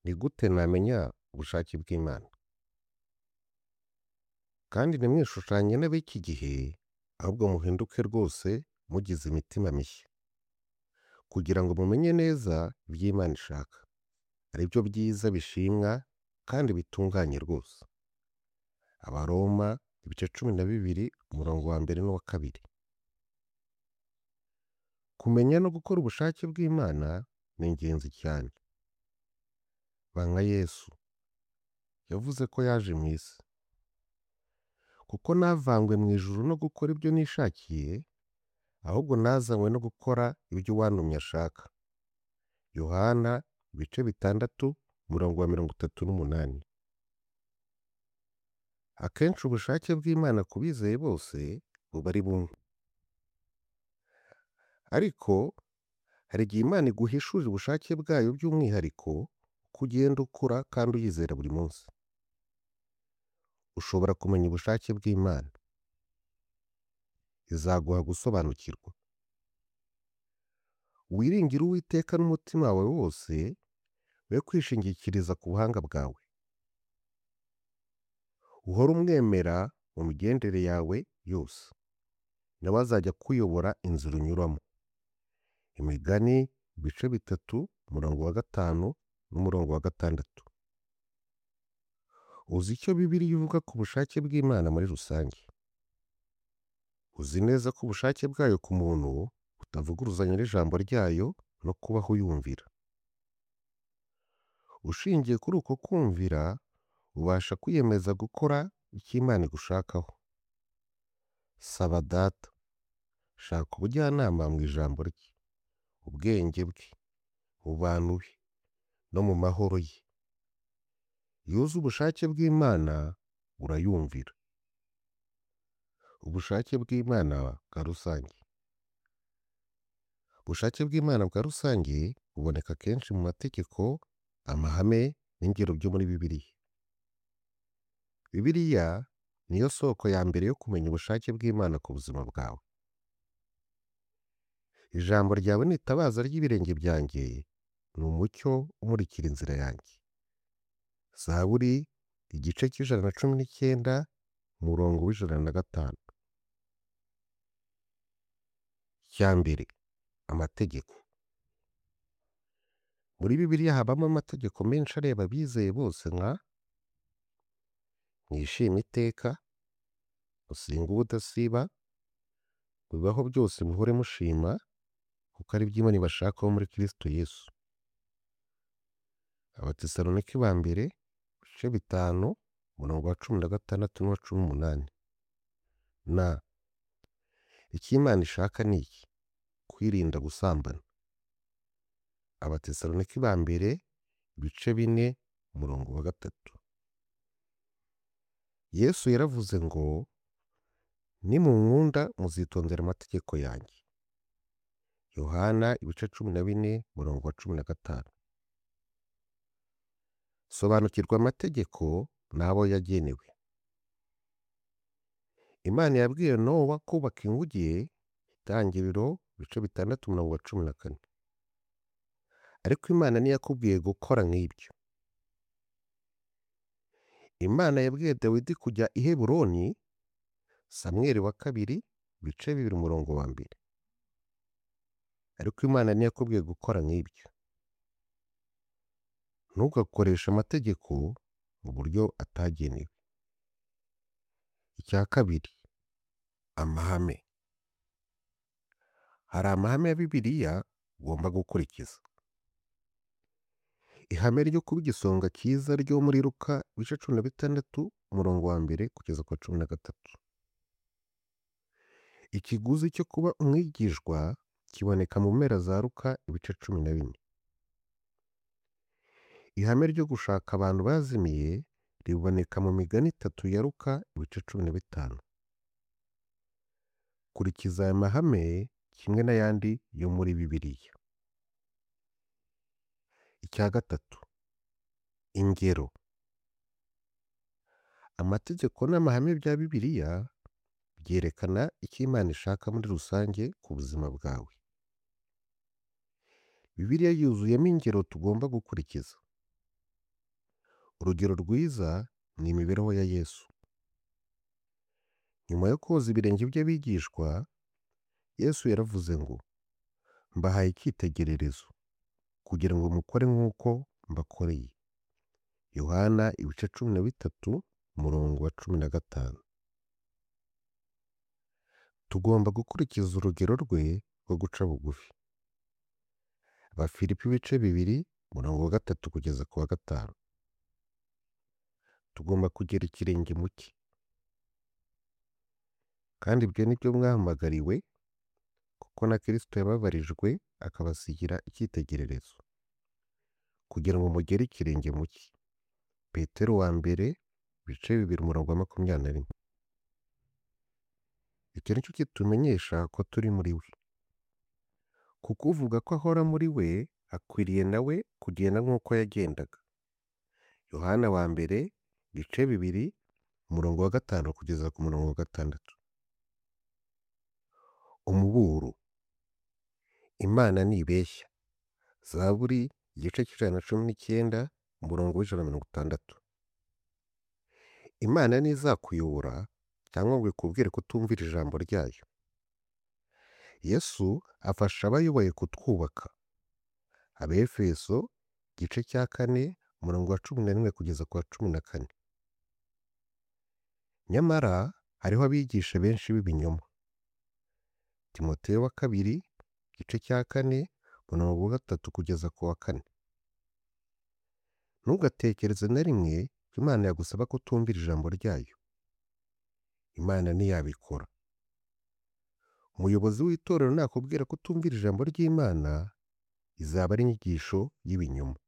Ni gute namenya ubushake bw'Imana? Kandi ntimwishushanye n'ab'iki gihe, ahubwo muhinduke rwose mugize imitima mishya, kugira ngo mumenye neza ibyo Imana ishaka, ari byo byiza bishimwa kandi bitunganye rwose. Abaroma igice cumi na bibiri umurongo wa mbere n'uwa kabiri. Kumenya no gukora ubushake bw'Imana ni ingenzi cyane. Ba nka Yesu, yavuze ko yaje mu isi, “Kuko ntavanywe mu ijuru no gukora ibyo nishakiye, ahubwo nazanywe no gukora ibyo uwantumye ashaka.” Yohana ibice bitandatu umurongo wa mirongo itatu n'umunani. Akenshi ubushake bw'Imana ku bizeye bose buba ari bumwe. Ariko hari igihe Imana iguhishurira ubushake bwayo by'umwihariko uko ugenda ukura kandi uyizera buri munsi. Ushobora kumenya ubushake bw'Imana, izaguha gusobanukirwa. Wiringire Uwiteka n'umutima wawe wose, we kwishingikiriza ku buhanga bwawe. Uhore umwemera mu migendere yawe yose, na we azajya akuyobora inzira unyuramo. Imigani ibice bitatu umurongo wa gatanu n'umurongo wa gatandatu. Uzi icyo Bibiliya ivuga ku bushake bw'Imana muri rusange. Uzi neza ko ubushake bwayo ku muntu butavuguruzanya n'ijambo ryayo no kubaho uyumvira. Ushingiye kuri uko kumvira, ubasha kwiyemeza gukora icyo Imana igushakaho. Saba Data, shaka ubujyanama mu ijambo rye, ubwenge bwe, mu bantu be, no mu mahoro ye. Iyo uzi ubushake bw'Imana urayumvira. Ubushake bw'Imana bwa rusange. Ubushake bw'Imana bwa rusange buboneka kenshi mu mategeko, amahame n'ingero byo muri Bibiliya. Bibiliya ni yo soko ya mbere yo kumenya ubushake bw'Imana ku buzima bwawe. Ijambo ryawe ni itabaza ry'ibirenge byanjye, ni umucyo umurikira inzira yanjye. Zaburi igice cy'ijana na cumi n'icyenda umurongo w'ijana na gatanu. Icya mbere, amategeko. Muri Bibiliya habamo amategeko menshi areba abizeye bose nka: “Mwishime iteka, musenge ubudasiba, mu bibaho byose muhore mushima, kuko ari byo Imana ibashakaho muri Kristo Yesu.” Abatesalonike ba mbere ibice bitanu umurongo wa cumi na gatandatu n'uwa cumi n'umunani. N icyo Imana ishaka ni iki: kwirinda gusambana. Abatesalonike ba mbere ibice bine umurongo wa gatatu. Yesu yaravuze ngo, “Nimunkunda muzitondera amategeko yanjye.” Yohana ibice cumi na bine umurongo wa cumi na gatanu. Sobanukirwa amategeko n'abo yagenewe. Imana yabwiye Nowa kubaka inguge, Itangiriro ibice bitandatu umurongo wa cumi na kane. Ariko Imana ntiyakubwiye gukora nk'ibyo. Imana yabwiye Dawidi kujya i Heburoni, Samweli wa kabiri ibice bibiri umurongo wa mbere. Ariko Imana ntiyakubwiye gukora nk'ibyo. Ntugakoreshe amategeko mu buryo atagenewe. Icya kabiri, amahame. Hari amahame ya Bibiliya ugomba gukurikiza. Ihame ryo kuba igisonga cyiza ryo muri Luka ibice cumi na bitandatu umurongo wa mbere kugeza ku wa cumi na gatatu. Ikiguzi cyo kuba umwigishwa kiboneka mu mpera za Luka ibice cumi na bine. Ihame ryo gushaka abantu bazimiye riboneka mu migani itatu ya Luka ibice cumi na bitanu. Kurikiza aya mahame kimwe n'ayandi yo muri Bibiliya. Icya gatatu, ingero. Amategeko n'amahame bya Bibiliya byerekana icyo Imana ishaka muri rusange ku buzima bwawe. Bibiliya yuzuyemo ingero tugomba gukurikiza. urugero rwiza ni imibereho ya Yesu. Nyuma yo koza ibirenge by'abigishwa, Yesu yaravuze ngo, “Mbahaye icyitegererezo kugira ngo mukore nk'uko mbakoreye.” Yohana ibice cumi na bitatu umurongo wa cumi na gatanu. Tugomba gukurikiza urugero rwe rwo guca bugufi. Abafilipi ibice bibiri umurongo wa gatatu kugeza ku wa gatanu. Tugomba kugera ikirenge mu cye. Kandi ibyo ni byo mwahamagariwe kuko na Kristo yababarijwe akabasigira icyitegererezo, kugira ngo mugere ikirenge mu cye. Petero wa mbere ibice bibiri umurongo wa makumyabiri na rimwe. Icyo ni cyo kitumenyesha ko turi muri we. Kuko uvuga ko ahora muri we akwiriye na we kugenda nk'uko yagendaga. Yohana wa mbere ibice bibiri umurongo wa gatanu kugeza ku murongo wa gatandatu. Umuburo Imana ntibeshya. Zaburi igice cy'ijana na cumi n'icyenda umurongo w'ijana na mirongo itandatu. Imana ntizakuyobora cyangwa ngo ikubwire kutumvira ijambo ryayo. Yesu afasha abayoboye kutwubaka. Abefeso igice cya kane umurongo wa cumi na rimwe kugeza ku wa cumi na kane. Nyamara hariho abigisha benshi b'ibinyoma. Timoteyo wa kabiri igice cya kane umurongo wa gatatu kugeza ku wa kane. Ntugatekereze na rimwe ko Imana yagusaba kutumvira ijambo ryayo. Imana ntiyabikora. Umuyobozi w'itorero nakubwira kutumvira ijambo ry'Imana, izaba ari inyigisho y'ibinyoma.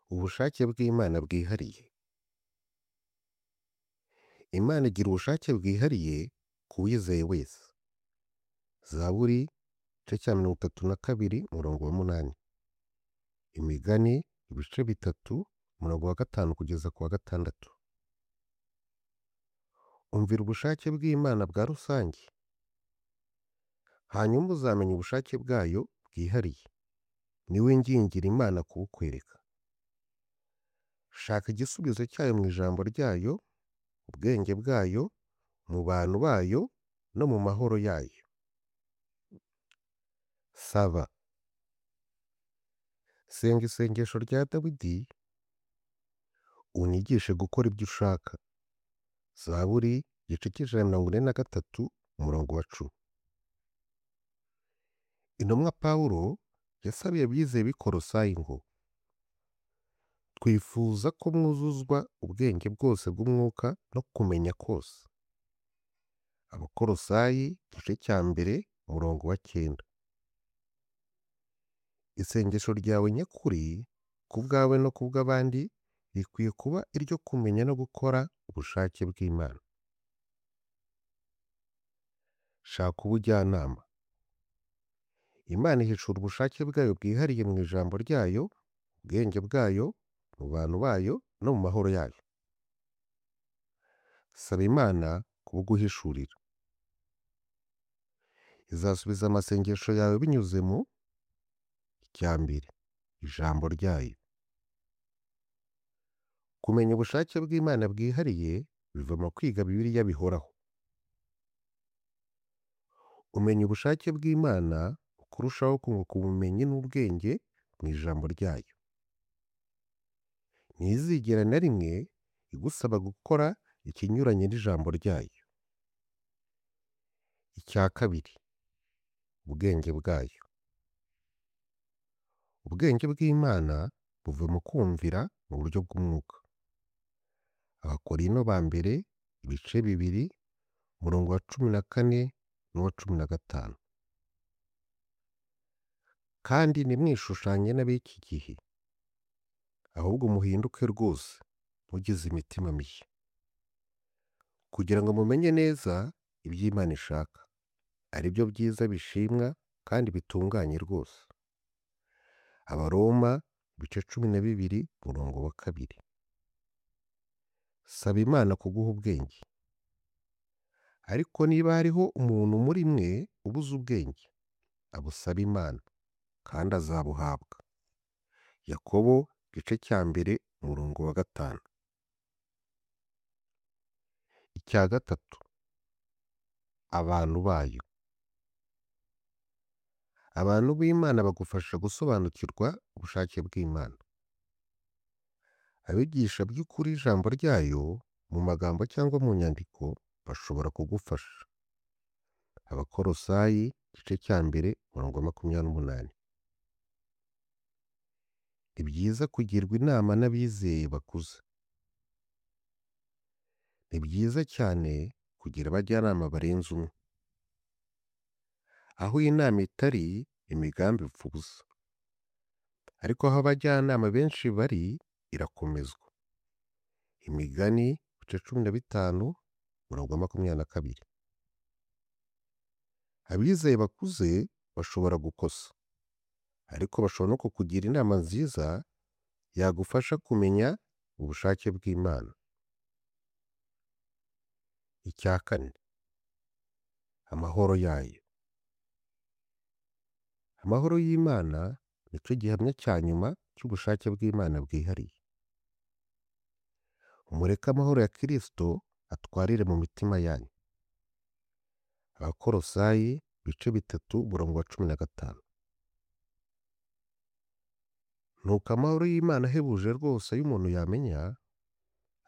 Ubushake bw'Imana bwihariye. Imana igira ubushake bwihariye ku wizeye wese. Zaburi igice cya mirongo itatu na kabiri umurongo wa munani. Imigani ibice bitatu umurongo wa gatanu kugeza ku wa gatandatu. Umvira ubushake bw'Imana bwa rusange, hanyuma uzamenya ubushake bwayo bwihariye. Ni we ngingiri Imana kubukwereka. Shaka igisubizo cyayo mu ijambo ryayo, mu bwenge bwayo, mu bantu bayo no mu mahoro yayo. Saba Senga isengesho rya Dawidi, unyigishe gukora ibyo ushaka. Zaburi igice cy'ijana na mirongo ine na gatatu umurongo wa cumi. Intumwa Pawulo yasabiye abizeye b'i Kolosayi ngo, “Twifuza ko mwuzuzwa ubwenge bwose bw'umwuka no kumenya kose.” Abakolosayi igice cya mbere umurongo wa cyenda. Isengesho ryawe nyakuri ku bwawe no ku bw'abandi rikwiye kuba iryo kumenya no gukora ubushake bw'Imana. Shaka ubujyanama. Imana ihishura ubushake bwayo bwihariye mu ijambo ryayo, mu bwenge bwayo, mu bantu bayo no mu mahoro yayo. Saba Imana kubuguhishurira. Izasubiza amasengesho yawe binyuze mu icya mbere ijambo ryayo. Kumenya ubushake bw'Imana bwihariye biva mu kwiga Bibiliya bihoraho. Umenya ubushake bw'Imana uko urushaho kunguka ubumenyi n'ubwenge mu ijambo ryayo. Ntizigera na rimwe igusaba gukora ikinyuranye n'ijambo ryayo. Icya kabiri ubwenge bwayo. Ubwenge bw'Imana buva mu kumvira mu buryo bw'umwuka. Abakorinto ba mbere ibice bibiri umurongo wa cumi na kane n'uwa cumi na gatanu. Kandi ntimwishushanye n'ab'iki gihe, ahubwo muhinduke rwose mugize imitima mishya, kugira ngo mumenye neza ibyo Imana ishaka, ari byo byiza bishimwa kandi bitunganye rwose. Abaroma ibice cumi na bibiri umurongo wa kabiri. Saba Imana kuguha ubwenge. Ariko niba hariho umuntu muri mwe ubuze ubwenge, abusabe Imana kandi azabuhabwa. Yakobo Igice cya mbere umurongo wa gatanu. Icya gatatu abantu bayo. Abantu b'Imana bagufasha gusobanukirwa ubushake bw'Imana. Abigisha by'ukuri ijambo ryayo mu magambo cyangwa mu nyandiko bashobora kugufasha. Abakolosayi igice cya mbere umurongo wa makumyabiri n'umunani. Ni byiza kugirwa inama n'abizeye bakuze. Ni byiza cyane kugira abajyanama barenze umwe. Aho inama itari, imigambi ipfa ubusa. Ariko aho abajyanama benshi bari, irakomezwa. Imigani ibice cumi na bitanu umurongo wa makumyabiri na kabiri. Abizeye bakuze bashobora gukosa, ariko bashobora no kukugira inama nziza yagufasha kumenya ubushake bw'Imana. Icya kane amahoro yayo. Amahoro y'Imana ni cyo gihamya cya nyuma cy'ubushake bw'Imana bwihariye. Mureke amahoro ya Kristo atwarire mu mitima yanyu. Abakolosayi ibice bitatu umurongo wa cumi na gatanu. Nuko amahoro y'Imana ahebuje rwose ayo umuntu yamenya,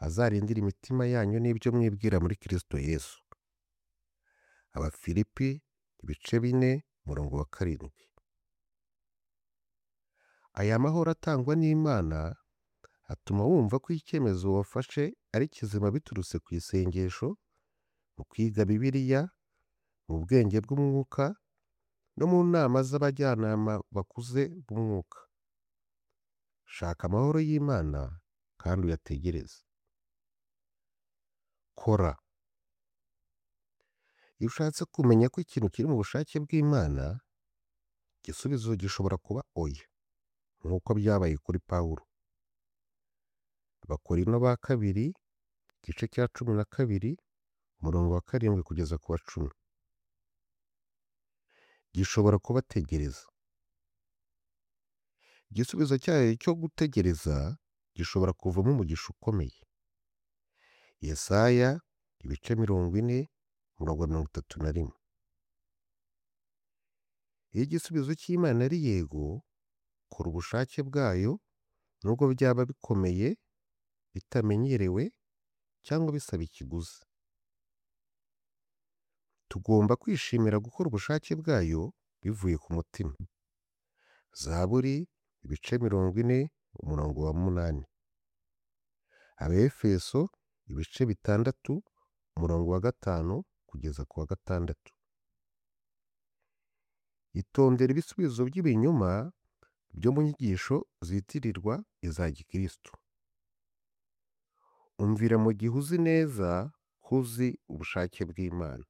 azarindire imitima yanyu n'ibyo mwibwira muri Kristo Yesu. Abafilipi ibice bine umurongo wa karindwi. Aya mahoro atangwa n'Imana atuma wumva ko icyemezo wafashe ari kizima biturutse ku isengesho, mu kwiga Bibiliya, mu bwenge bw'umwuka, no mu nama z'abajyanama bakuze b'umwuka. Shaka amahoro y'Imana kandi uyategereze. Kora. Iyo ushatse kumenya ko ikintu kiri mu bushake bw'Imana, igisubizo gishobora kuba oya, nk'uko byabaye kuri Pawulo. Abakorinto ba kabiri igice cya cumi na kabiri umurongo wa karindwi kugeza ku wa cumi. Gishobora kubategereza. Igisubizo cyayo cyo gutegereza gishobora kuvamo umugisha ukomeye. Yesaya ibice mirongo ine umurongo wa mirongo itatu na rimwe. Iyo igisubizo cy'Imana ari yego, kora ubushake bwayo nubwo byaba bikomeye, bitamenyerewe cyangwa bisaba ikiguzi. Tugomba kwishimira gukora ubushake bwayo bivuye ku mutima. Zaburi ibice mirongo ine umurongo wa munani. Abefeso ibice bitandatu umurongo wa gatanu kugeza ku wa gatandatu. Itondera ibisubizo by'ibinyoma byo mu nyigisho zitirirwa iza gikristo. Umvira mu gihe uzi neza ko uzi ubushake bw'Imana.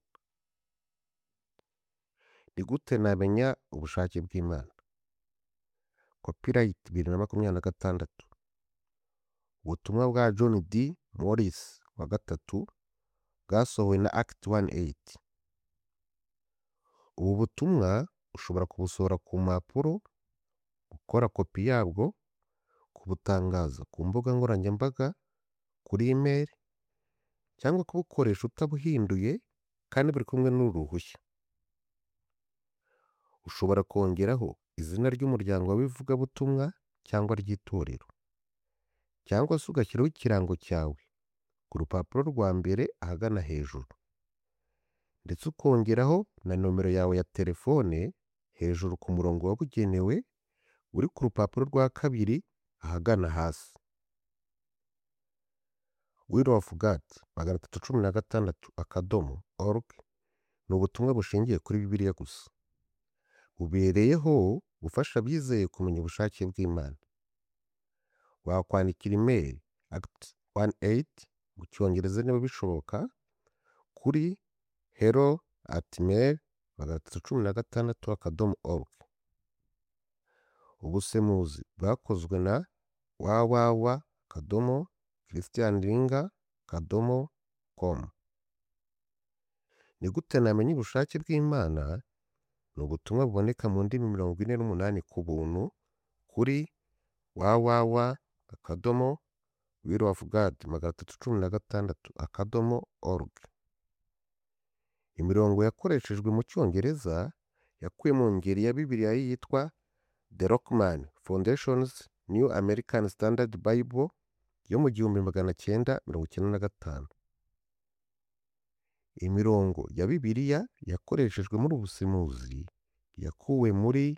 Ni gute namenya ubushake bw'Imana? Copyright bibiri na makumyabiri na gatandatu. Ubutumwa bwa John D. Morris wa gatatu bwasohowe na Act one eight. Ubu butumwa ushobora kubusohora ku mpapuro, gukora kopi yabwo, kubutangaza ku mbuga nkoranyambaga, kuri email, cyangwa kubukoresha utabuhinduye kandi buri kumwe n'uruhushya. Ushobora kongeraho izina ry'umuryango w'ivugabutumwa cyangwa ry'itorero, cyangwa se ugashyiraho ikirango cyawe ku rupapuro rwa mbere ahagana hejuru, ndetse ukongeraho na nomero yawe ya telefone hejuru ku murongo wabugenewe uri ku rupapuro rwa kabiri ahagana hasi. Will of God magana atatu cumi na gatandatu akadomo org ni ubutumwa bushingiye kuri Bibiliya gusa. Bubereyeho gufasha abizeye kumenya ubushake bw'Imana. Wakwandikira email act one eight mu cyongereza niba bishoboka kuri hello at mail magana atatu cumi na gatandatu akadomo org. Ubusemuzi bwakozwe na www akadomo christian ringa akadomo com. Ni gute namenya ubushake bw'Imana? Ni ubutumwa buboneka mu ndimi mirongo ine n'umunani ku buntu kuri www akadomo will of God magana atatu cumi na gatandatu akadomo org. Imirongo yakoreshejwe mu Cyongereza yakuwe mu ngeri ya Bibiliya yitwa The Rockman Foundation's New American Standard Bible yo mu gihumbi magana cyenda mirongo icyenda na gatanu. Imirongo ya Bibiliya yakoreshejwe muri ubu busemuzi yakuwe muri